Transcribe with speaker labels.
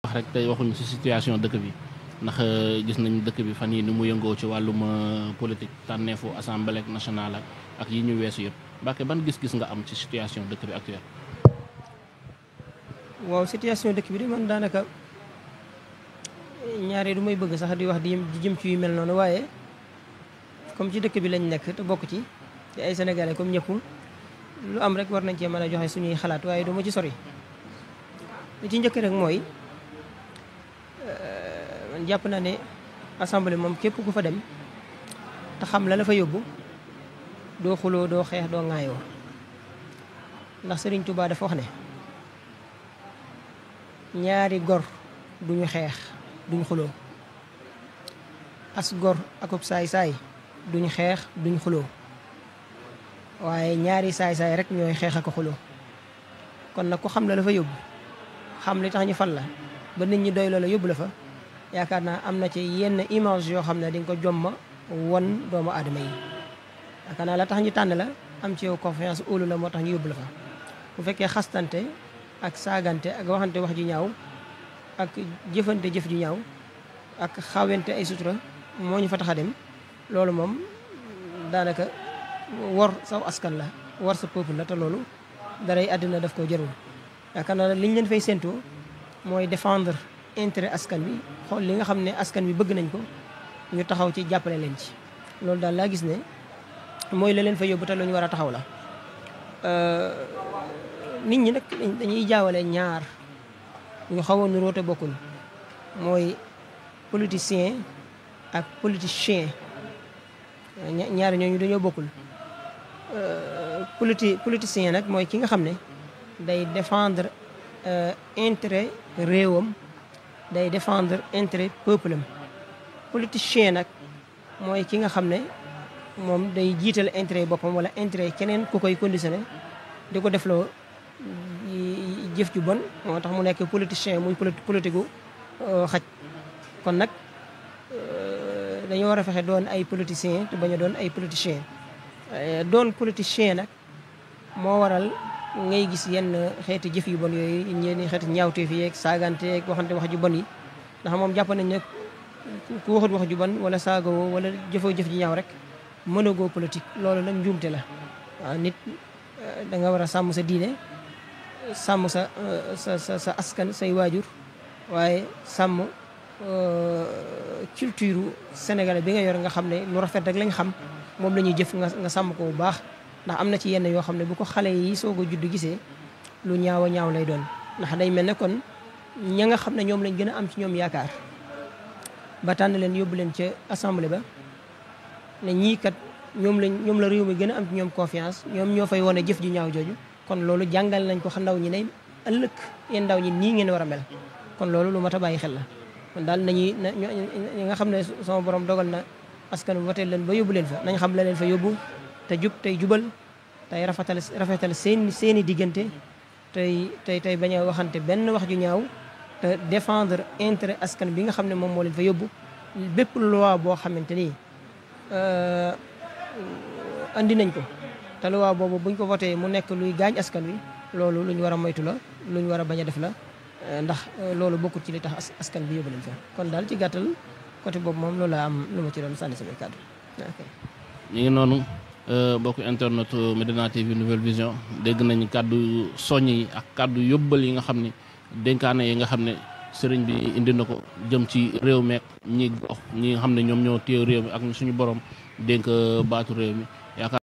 Speaker 1: wax rek tey waxuñu ci situation dëkk bi ndax gis nañ dëkk bi fan yi ni mu yëngoo ci wàllum politique tànneefu assemblée nationale ak yi ñu weesu yëpp Mbacke ban gis-gis nga am ci situation dëkk bi actuelle.
Speaker 2: waaw situation dëkk bi de man daanaka ñaare du may bëgg sax di wax di jëm ci yu mel noonu waaye comme ci dëkk bi lañ nekk te bokk ci te ay sénégalais comme ñëpp lu am rek war nañ cee mën a joxe suñuy xalaat waaye du ma ci sori. li ci njëkk rek mooy man jàpp naa ne assemblée moom képp ku fa dem te xam la la fa yóbbu doo xuloo doo xeex doo ŋaayoo ndax Serigne Touba dafa wax ne ñaari gor duñu xeex duñ xuloo as gor akub saay-saay duñ xeex duñ xuloo waaye ñaari saay-saay rek ñooy xeex ak xuloo kon nag ku xam la la fa yóbbu xam li tax ñu fal la ba nit ñi doy loola yóbbu la fa yaakaar naa am na ci yenn image yoo xam ne di nga ko jomma won doomu aadama yi yaakaar naa la tax ñu tànn la am ci yow confiance óolu la moo tax ñu yóbbu la fa bu fekkee xastante ak saagante ak waxante wax ju ñaaw ak jëfante jëf ju ñaaw ak xawente ay sutura moo ñu fa tax a dem loolu moom daanaka wor saw askan la war sa peuple la te loolu daray àddina daf koo jërul yaakaar naa li ñu leen fay séentoo mooy défendre intérêt askan bi xool li nga xam ne askan bi bëgg nañ ko ñu taxaw ci jàppale leen ci loolu daal laa gis ne mooy la leen fa yóbbu te lu ñu war a taxaw la nit ñi nag dañuy jaawale ñaar ñu xaw a nuroo te bokkul mooy politicien ak politicien ñaar ñooñu dañoo bokkul politi politicien nag mooy ki nga xam ne day défendre intérêt réewam day défendre intérêt peuple am politicien nag mooy ki nga xam ne moom day jiital intérêt boppam wala intérêt keneen ku koy conditionné di ko defloo jëf ju bon moo tax mu nekk politicien muy politique gu xaj kon nag dañoo war a fexe doon ay politicien te bañ a doon ay politicien doon politicien nag moo waral ngay gis yenn xeeti jëf yu bon yooyu ñenn xeeti ñaawteef yeeg saagante yeeg waxante wax ju bon yi ndax moom jàpp nañ ne ku waxut wax ju bon wala saagawoo wala jëfoo jëf ji ñaaw rek mënagoo politique loolu nag njuumte la waaw nit da nga war a sàmm sa diine sàmm sa sa sa sa askan say waajur waaye sàmm culture sénégalais bi nga yor nga xam ne lu rafet rek lañ xam moom la ñuy jëf nga nga sàmm ko bu baax ndax am na ci yenn yoo xam ne bu ko xale yi soog a judd gisee lu ñaaw a ñaaw lay doon ndax day mel ne kon ña nga xam ne ñoom lañ gën a am ci ñoom yaakaar ba tànn leen yóbbu leen ca assemblée ba ne ñii kat ñoom lañ ñoom la réew mi gën a am ci ñoom confiance ñoom ñoo fay wane jëf ju ñaaw jooju kon loolu jàngal nañ ko ndaw ñi ne ëllëg yéen ndaw ñi nii ngeen war a mel kon loolu lu mat a bàyyi xel la kon daal nañuy ñi nga xam ne sama borom dogal na askan wi wote leen ba yóbbu leen fa nañ xam la leen fa yóbbu te jub tey jubal tey rafetal rafetal seen seeni diggante tey tey tey bañ a waxante benn wax ju ñaaw te défendre intérêt askan bi nga xam ne moom moo leen fa yóbbu bépp loi boo xamante ni andi nañ ko te loi boobu buñ ko voté mu nekk luy gaañ askan wi loolu lu ñu war a moytu la lu ñu war a bañ a def la ndax loolu bokkut ci li tax askan bi yóbbu leen fa kon daal ci gàttal côté boobu moom loolu laa am lu ma ci doon sànni samay kàddu
Speaker 1: ñu ngi noonu bokk internet Medina TV Nouvelle Vision dégg nañ kàddu soññ yi ak kàddu yóbbal yi nga xam ne dénkaane yi nga xam ne sëriñ bi indi na ko jëm ci réew meek ñi gox ñi nga xam ne ñoom ñoo téew réew mi ak suñu borom dénk baatu réew mi yaakaar